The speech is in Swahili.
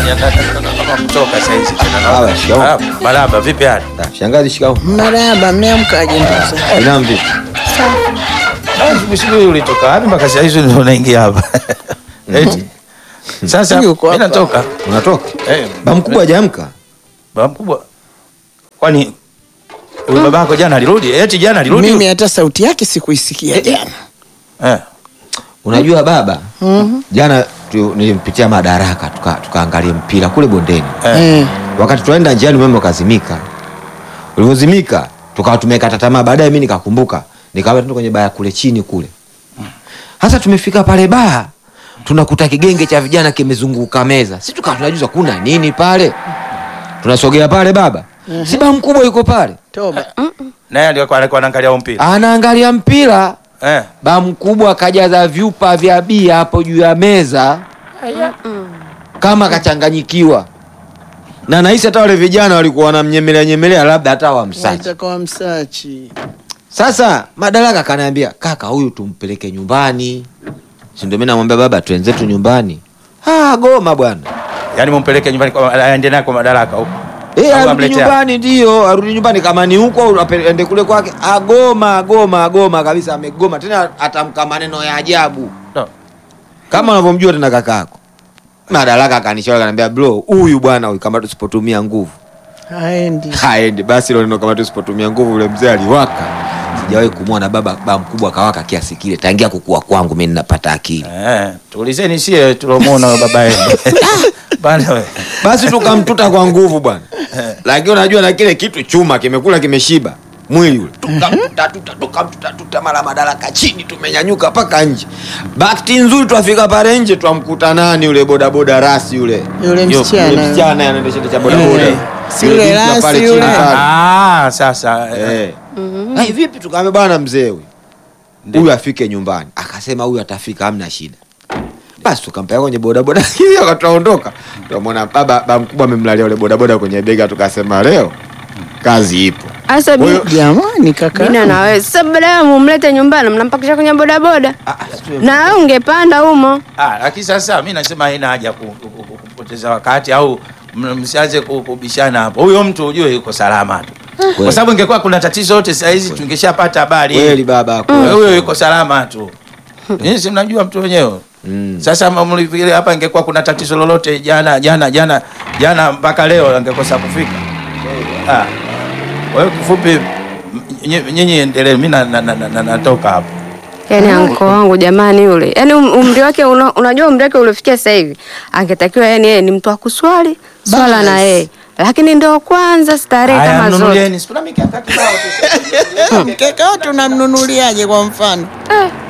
Jamani, nataka kutoka saa hizi tena. Baba, shikamoo. Ah, Marahaba, vipi hali? Ah, Shangazi, shikamoo. Marahaba, mmeamkaje ndugu zangu? Binamu vipi? Ah, siku siku hiyo ulitoka wapi mpaka saa hizi ndio unaingia hapa? Eti. Sasa Yuko mimi hapa. natoka. Unatoka? Eh, Ba mkubwa hajaamka? baba mkubwa. Kwani huyu babako jana alirudi? Eti jana alirudi? Mimi hata sauti yake sikuisikia jana. Eh. Unajua baba, jana tu, nilimpitia Madaraka tuka- tukaangalia mpira kule bondeni. Eh. Wakati tunaenda njiani umeme ukazimika. Ulivyozimika tukawa tumekata tamaa. Baadaye mimi nikakumbuka, nikawa tuende kwenye baa kule chini kule. Sasa tumefika pale baa, tunakuta kigenge cha vijana kimezunguka meza. Sisi tukawa tunajuza kuna nini pale. Tunasogea pale baba. Si baa mkubwa yuko pale. Toba. Naye ndio alikuwa alikuwa anaangalia huo mpira. Anaangalia mpira. Eh. Ba mkubwa akajaza vyupa vya bia hapo juu ya meza kama kachanganyikiwa, na nahisi hata wale vijana walikuwa wanamnyemelea nyemelea, labda hata wamsachi. Nataka msachi. Sasa Madaraka kanaambia kaka, huyu tumpeleke nyumbani, si ndio? Mimi namwambia baba, twenzetu nyumbani. Ah, goma bwana, Yaani mumpeleke nyumbani kwa aende naye kwa madaraka huko. eh, Au arudi amletea? nyumbani, ndio arudi nyumbani, kama ni huko au ape- ende kule kwake. Agoma, agoma, agoma kabisa, amegoma tena, atamka maneno ya ajabu No. kama unavyomjua tena kakako. Madaraka akanishauri akaniambia, bro, huyu bwana huyu kama tusipotumia nguvu Haendi. haendi. Basi ilo neno kama tusipotumia nguvu, ule mzee aliwaka. Sijawahi kumwona baba baba mkubwa kawaka kiasi kile tangia kukua kwangu mimi ninapata akili. Eh, tuulizeni sie tulomuona baba yenu. Bana we. Basi tukamtuta kwa nguvu bwana, lakini unajua na kile kitu chuma kimekula kimeshiba mwili ule, tukamtuta tuta tukamtuta tuta, mara Madaraka chini, tumenyanyuka mpaka nje. Bahati nzuri twafika pale nje, twamkuta nani yule bodaboda rasi yule Yule Yo, msichana. yule msichana anaendesha cha bodaboda Eh, si Yule yule binti wa rasi pale yule. chini pale. Ah, sasa. eh. Eh. Ai, vipi tukaambia bwana mzee huyu huyu afike nyumbani akasema huyu atafika hamna shida basi tukampeleka kwenye bodaboda hiyo akatuondoka tukamwona baba baba mkubwa amemlalia yule bodaboda kwenye bega tukasema leo kazi ipo Asa Huyo- Jamani kaka. bina na wewe sasa, baada ya mumlete nyumbani, mnampakisha kwenye bodaboda Ah, ah, sio- na wewe ungepanda humo. Ah, lakini sasa mi nasema haina haja ku- ku- ku- ku- kupoteza wakati au m- msianze ku- kubishana hapo. Huyo mtu ujue yuko salama tu, kwa sababu ingekuwa kuna tatizo yote saa hizi tungeshapata habari. kweli baba kweli. Huyo yuko salama tu. Nyinyi si mnajua mtu wenyewe. Mm. Sasa mlifikiri hapa ingekuwa kuna tatizo lolote jana jana jana jana mpaka leo angekosa kufika. Ah. Kwa hiyo kifupi m- nyinyi- nyinyi endelee, mimi na- na- na- na- natoka hapo. Yaani anko wangu jamani, yule yaani um- umri wake una, unajua umri wake uliofikia sasa hivi, angetakiwa yani yeye ni mtu wa kuswali swala na yeye, lakini ndio kwanza starehe Haya, kama zote. mnunulieni. Si kuna mikeka kibao tu. Mkeka wote unamnunuliaje kwa mfano? Eh,